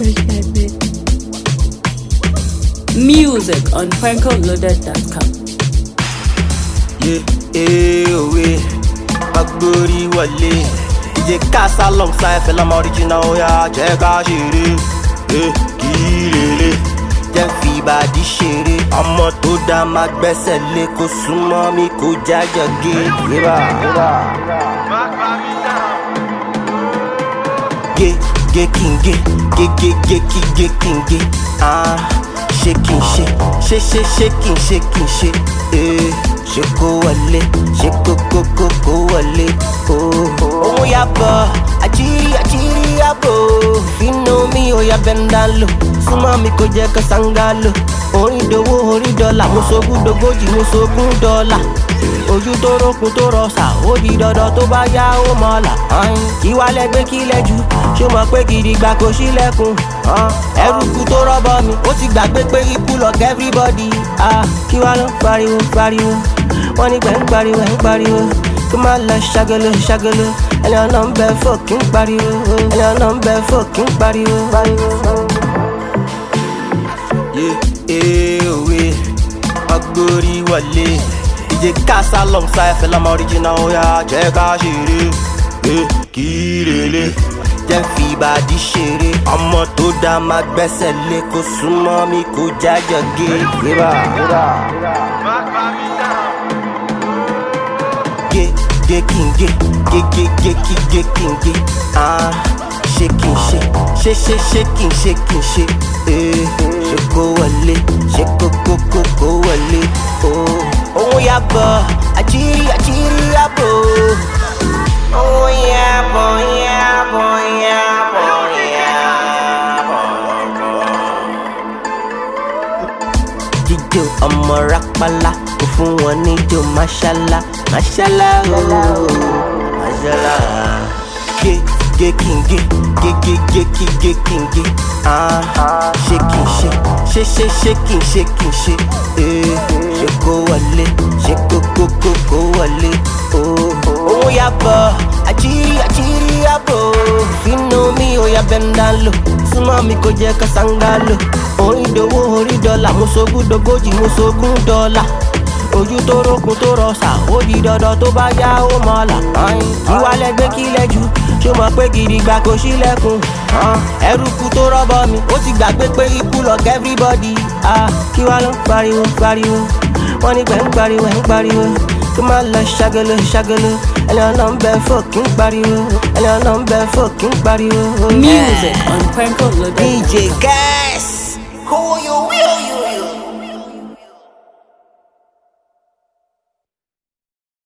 Music on prankoloaded.com. yé ee òwe agbórí wọlé ìjẹ kásá alongside fẹlẹ ọmọ original oya jẹ ká ṣeré ee kí lélẹ jẹ fi ìbàdí ṣeré ọmọ tó dá má gbẹ́sẹ̀ lé kó súnmọ́ mi kó jájọ gé yébà. gé gé kí n gé gé gé gé kí gé kí n gé ah ṣé kí n ṣe ṣe ṣe ṣe kí n ṣe kí n ṣe ee ṣe kó wọlé ṣe kó kó kó kó wọlé ooo. ohun yàbọ̀ àjírí àjírí yàbọ̀ fínú mi ò yà bẹ́ńdà lò súnmọ́ mi kò jẹ́ kó sanga lò orin dowó orin dọ́là mo sogún dogójì mo sogún dọ́là ojú tó rókun tó rọsà ó di dandan tó bá yá ó mọ̀ọ́là kí wá lẹ́gbẹ́ kí lẹ́jú ṣó mọ̀ pé gidigba kò sílẹ̀kùn ẹrùkù tó rọ́bọ mi ó ti gbàgbé pé ikú lọ everybody ah, kí wá ló ń pariwo pariwo wọ́n ní gbẹ̀ ń pariwo ẹ̀ ń pariwo kí má lọ ṣàgolo ṣàgolo ẹni ọ̀nà ń bẹ fòkì ń pariwo ẹni ọ̀nà ń bẹ fòkì ń pariwo. yé ee òwe agbórí wọlé ìjẹ kásá alongside fẹlẹ ọmọ original oya jẹ ká ṣeré ee kí lélẹ jẹ fi ìbàdí ṣeré ọmọ tó dá má gbẹ́sẹ̀ lé kó súnmọ́ mi kó jájọ gé yébà. gé gé kí n gé gé gé gé kí gé kí n gé ah ṣé kí n ṣe ṣe ṣe ṣe kí n ṣe kí n ṣe ee ṣe kó wọlé ṣe kó kó kó kó wọlé ooo. ohun yàbọ̀ àjírí àjírí yàbọ̀. ohun yàbọ̀ yàbọ̀ yàbọ̀ yàbọ̀. jíjó ọmọ rápálá kò fún wọn níjó máṣálá máṣálá ooo máṣálá. gé gé kí n gé gé gé gé kí gé kí n gé ah ṣé kí n ṣe ṣe ṣe ṣe kí n ṣe kí n ṣe ee ṣe kó wọlé ṣe kó kó kó kó wọlé ooo. ohun yàbọ̀ àjírí àjírí yàbọ̀ fínú mi ò yà bẹ́ńdà lò súnmọ́ mi kò jẹ́ ká sanga lò orin dowó orí dọ́là mo sogún dogójì mo sogún dọ́là ojú tó rókun tó rọsà ó di dandan tó bá yá ó mọ̀ọ́là kí wá lẹ́gbẹ́ kí lẹ́jú ṣó mọ̀ pé gidigba kò sílẹ̀kùn ẹrùkù tó rọ́bọ mi ó ti gbàgbé pé ikú lọ everybody ah, kí wá ló ń pariwo pariwo wọ́n ní pẹ̀ ń pariwo ẹ̀ ń pariwo kí má lọ ṣàgolo ṣàgolo ẹni ọ̀nà ń bẹ fòkì ń pariwo ẹni ọ̀nà ń bẹ fòkì ń pariwo. Music on prankoloaded.com. DJ Gas.